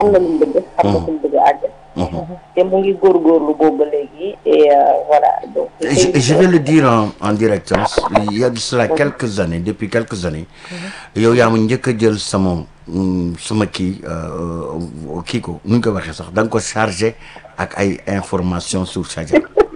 xam na lu mu bëgg xam na fu mu bëgg a àgg te mu ngi góorgóorlu boobu ba léegi et voilà donc je, je vais le dire en, en direct hein. il y a de cela quelques années depuis quelques années yow yaa ma njëkk a jël sama sama kii kii ko nu ñu ko waxee sax da nga ko chargé ak ay information sur Sadia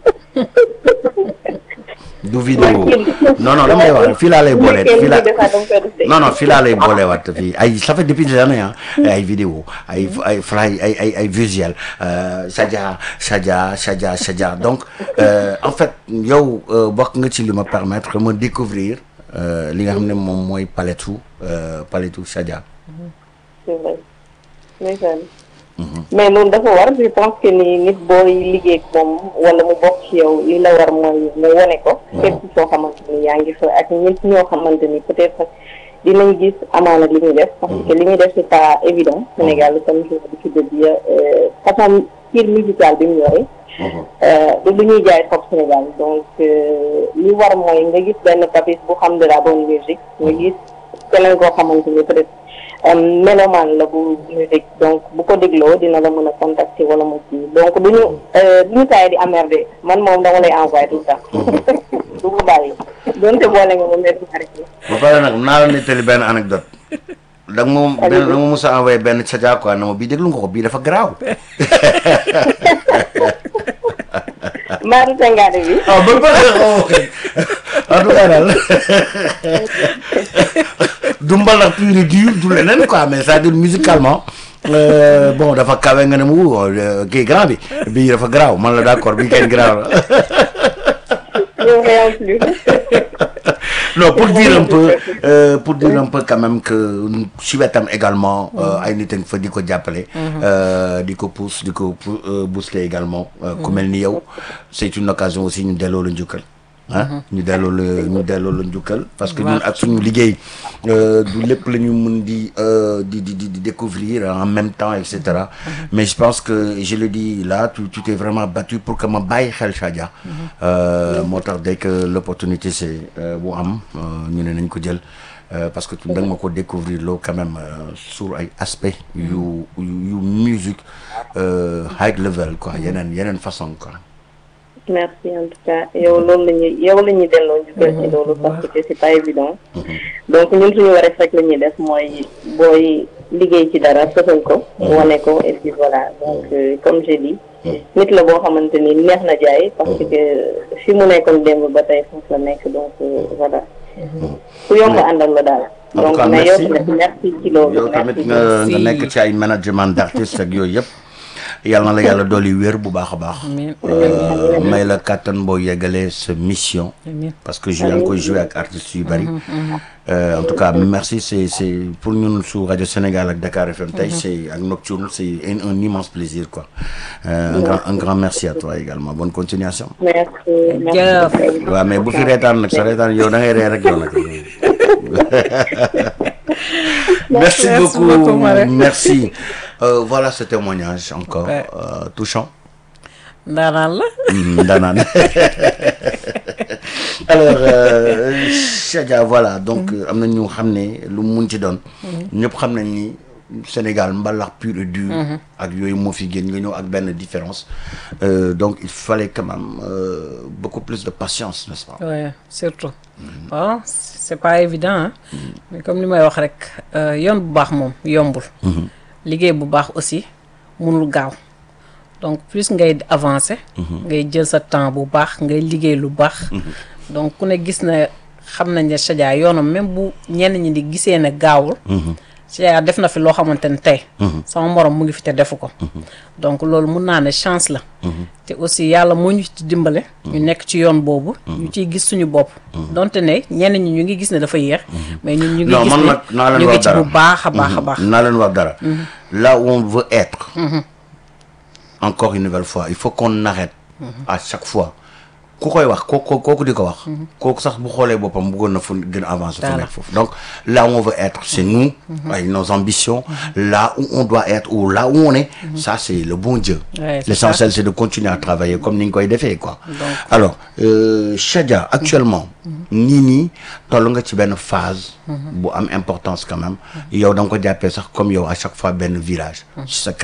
du vidéo non non damay wax fii laa lay boolee fii laa non non fii laa lay booleewaat fii ay ça fait depuis des années ah ay vidéo ay ay fly ay ay ay visuel Sadia Sadia Sadia Sadia donc en fait yow bokk nga ci li ma permettre ma découvrir li nga xam ne moom mooy paletu paletu Sadia c'est vrai ndeysaan mais loolu dafa war je pense que ni nit booy liggéey ak moom wala mu bokk ci yow li la war mooy mu wone ko fépp soo xamante ni yaa ngi fa ak ñit ñoo xamante ni peut-être dinañ gis amaana li muy def parce que li muy def c'est pas évident Sénégal comme je l'ai dit bi façon style musical bi mu yore du lu ñuy jaay foofu Sénégal donc li war mooy nga gis benn papis bu xam de la bonne musique nga gis keneen koo xamante ni peut-être melomaan la bu ñu dégg donc bu ko dégloo dina la mën a contacter wala mu kii donc duñu duñu taay di emmerder man moom dama lay envoyer tout le temps du ko bàyyi donte boole nga ma mer xarit ba pare nag naa la nettali benn anecdote da nga moom da nga ma mos a envoyé benn Sadia quoi na ma bii déglu nga ko bii dafa garaaw maa du tengaade bi ah ba pare en tout cas daal du mbalax pur et dur du leneen quoi mais c'est-à-dire musicalement bon dafa kawe nga ne mu kii grand bi bii dafa garaaw man la d'accord bii kenn garaaw la non pour dire un peu euh, pour dire un peu quand même que si wetam également ay nit a ngi fa di ko jàppale di ko pousse di ko booster également ku mel ni yow c'est une occasion aussi ñu delloo la njukkal ah ñu delloo la ñu delloo la njukkal parce que ñun ak suñu liggéey du lépp la ñu mën di di di di découvrir en même temps et cetera mais je pense que je le dis là tu tu t'es vraiment battu pour que ma bàyyi xel Sadia moo tax dès que l'opportunité c'est bu am ñu ne nañ ko jël parce que tu da nga ma ko découvrir loo quand même sur ay aspects yu yu musique high level quoi yeneen yeneen façon quoi merci en tout cas yow loolu la ñuy yow la ñuy delloo njukkal ci loolu parce que c'est pas évident donc ñun suñu wareef rek la ñuy def mooy booy liggéey ci dara fësal ko wane ko et puis voilà donc comme j'ai dit nit la boo xamante ni neex na jaay parce que fi mu nekkoon démb ba tey foofu la nekk donc voilà ku yomb àndal la daal donc mais yow tamit merci ci loolu yow tamit nga nga nekk ci ay management d'artiste ak yooyu yëpp yàlla na la yàlla dolli wér bu baax a baax may la kàttan boo yeggalee sa mission parce que yaa ngi koy joué ak artistes yu bari en tout cas merci c'est c'est pour ñun su rajo Sénégal ak Dakar FM tey c'est ak Nocturne c'est un, un immense plaisir quoi euh, un grand un grand merci à toi également bonne continuation merci merci waaw mais bu fi reetaan nag sa reetaan yow da ngay ree rek yow nag merci beaucoup merci Euh, voilà ce témoignage encore Ouais. euh, touchant. ndaanaan la Mm, Danane. alors euh, Sadia voilà donc am na ñu xam ne lu mu mun ci doon. ñëpp xam nañ ni Sénégal mbalax pur et dur. ak yooyu moo fi génn nga ñëw ak benn différence Euh, donc il fallait quand même euh, beaucoup plus de patience n'est-ce pas. ouais surtout waaw c'est pas évident hein mais comme li may wax rek euh, yoon bu baax moom yombul liggéey bu baax aussi mënul gaaw donc plus ngay avancer ngay jël sa temps bu baax ngay liggéey lu baax donc ku ne gis na xam nañ ne Sadia yoonam même bu ñenn ñi di gisee ne gaawul Sadia def na fi loo xamante ne tey sama morom mu ngi fi te defu ko donc loolu mun naa ne chance la te aussi yàlla moo ñu ci dimbale ñu nekk ci yoon boobu ñu ciy gis suñu bopp donte ne ñenn ñi ñu ngi gis ne dafa yéex mais ñun ñu ngi non gis man ne nag naa leen ñu ngi wax ci dara bu baax a baax a baax naa leen wax dara là où on veut être encore une nouvelle fois il faut qu'on arrête à chaque fois ku koy wax kooku kooku di ko wax kooku sax bu xoolee boppam bëggoon na fu gën a avancer fu Voilà. nekk foofu donc là où on veut être c'est nous avec nos ambitions là où on doit être ou là où on est ça c'est le bon Dieu Ouais, c'est l'essentiel c'est de continuer à travailler comme ni nga koy defee quoi alors euh, Chadia actuellement nii nii toll nga ci benn phase bu am importance quand même yow da nga ko jàppee sax comme yow à chaque fois benn virage ci sa